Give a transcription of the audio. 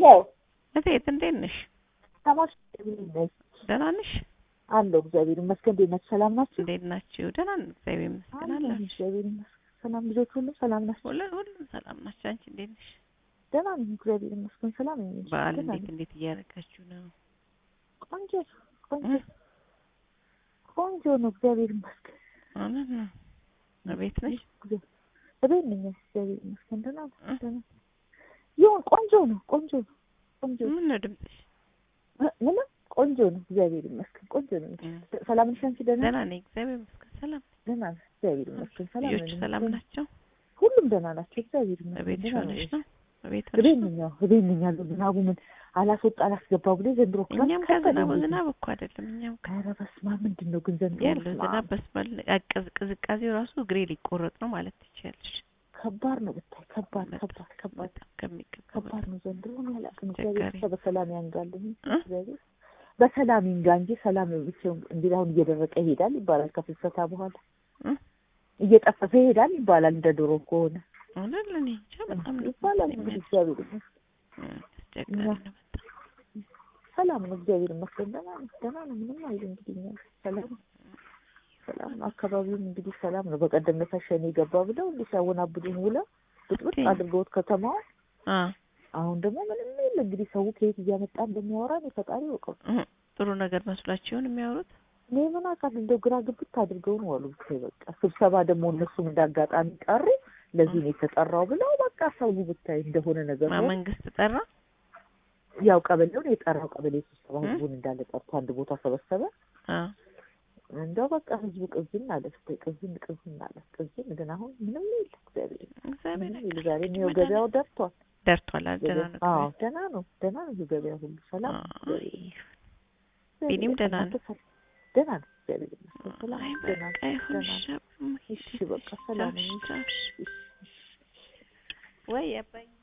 ሄሎ እቴት እንዴት ነሽ? ሰማሽ? ደህና ነሽ? አለሁ እግዚአብሔር ይመስገን። እንዴት ናችሁ? ሰላም ናችሁ? እንዴት ናችሁ? ደህና ነን እግዚአብሔር ይመስገን። አለሁ አላችሁ? እግዚአብሔር ይመስገን። ሰላም ልጆች ሁሉ ሰላም ናቸው? ሁሉ ሁሉም ሰላም ናቸው። አንቺ እንዴት ነሽ? ደህና ነኝ እግዚአብሔር ይመስገን። ሰላም ነኝ። እንጂ በዓል ደህና እንዴት ነኝ። እንዴት እያደረጋችሁ ነው? ቆንጆ ቆንጆ እ? ቆንጆ ነው እግዚአብሔር ይመስገን። እውነት ነው። እቤት ነሽ? እግዚአብሔር- እቤት ነኝ እግዚአብሔር ይመስገን። ደህና ነኝ እ? ደህና ነኝ። ይሁን ቆንጆ ነው ቆንጆ ነው ቆንጆ ነው ምን ነው ድምፅሽ? እ- ምንም ቆንጆ ነው እግዚአብሔር ይመስገን። ቆንጆ ነው። እ። ሰላም ነሽ አንቺ? ደህና ደህና ነኝ እግዚአብሔር ይመስገን። ሰላም ደህና ነኝ እግዚአብሔር ይመስገን። ሰላም ልጆች ነኝ። ሰላም ናቸው? ሁሉም ደህና ናቸው እግዚአብሔር ይመስገን። እቤትሽ ደህና ሆነሽ ነኝ። ነው? እቤት እቤት ሆነሽ ነው? ነኝ። አዎ እቤት ነኝ ያለው ዝናቡ ምን አላስወጣ አላስገባ ብሎ ዘንድሮ ክረምት እኛም ጋር ከበደ ዝናብ እንዴት ነው? ዝናብ እኮ አይደለም እኛም ጋር ኧረ በስመ አብ ምንድን ነው ግን ዘንድሮ ያለው በስመ ዝናብ አብ በስመል ቅዝ- ቅዝቃዜው ራሱ እግሬ ሊቆረጥ ነው ማለት ትችያለሽ። ከባድ ነው ብታይ ከባድ በጣም ከባድ ከባድ በጣም ከሚገባው ከባድ በላይ ነው ዘንድሮ ነው ያላቅም አስቸጋሪ እግዚአብሔር ብቻ በሰላም ያንጋልን እ? እግዚአብሔር በሰላም ይንጋ እንጂ ሰላም ብቻ እንግዲህ አሁን እየደረቀ ይሄዳል ይባላል ከፍልሰታ በኋላ እ? እየጠፈፈ ይሄዳል ይባላል እንደ ድሮ ከሆነ እውነት ለእኔ እንጃ በጣም ነው ይባላል እንግዲህ እግዚአብሔር ይመስገን እ፣ አስቸጋሪ ነው በጣም ሰላም ነው እግዚአብሔር ይመስገን ደህና ነው ደህና ነው ምንም አይል እንግዲህ እኛ ሰላም ነው ሰላም ነው አካባቢውም እንግዲህ ሰላም ነው በቀደም ዕለት ሸኔ ገባ ብለው እንዲህ ሲያወናብዱን ውለው ብጥብጥ ኦኬ። አድርገውት ከተማው አ አሁን ደግሞ ምንም የለ እንግዲህ ሰው ከየት እያመጣ እንደሚያወራ ነው ፈጣሪ ያውቀው እ፣ ጥሩ ነገር መስሏቸው ይሆን የሚያወሩት? እኔ ምን አውቃለሁ እንደው ግራ ግብት አድርገው ነው አሉ ብታይ በቃ ስብሰባ ደግሞ እነሱም እንዳጋጣሚ ቀሩ ለዚህ ነው የተጠራው ብለው በቃ ሰው ብታይ እንደሆነ ነገር ማ ነው መንግስት ጠራ? ያው ቀበሌውን የጠራው ቀበሌ ስብሰባ እ? ህዝቡን እንዳለ ጠርቶ አንድ ቦታ ሰበሰበ አ እንደው በቃ ህዝቡ ቅዝን አለ ስታይ ቅዝን ቅዝን አለ ቅዝን ግን አሁን ምንም የለ እግዚአብሔር እግዚአብሔር ምንም የለ ያውቃል። ዛሬ እንግዲህ ይኸው መድኃኒት ገበያው ደርቷል ደርቷል። አዎ ደህና ነው። አዎ ደህና ነው ደህና ነው ይኸው ገበያ ሁሉ ሰላም ነው አይ፣ እግዚአብሔር ቢኒም ይመስገን። ደህና ነው። እናንተ ሰላም ደህና ነው እግዚአብሔር ይመስገን ሰላም አይ ነው ደህና በቃ ነው ይሁን ደህና ነው ሻም እሺ በቃ ሰላም ነው ቻው፣ ቻው። እሺ እሺ ወይ አባዬ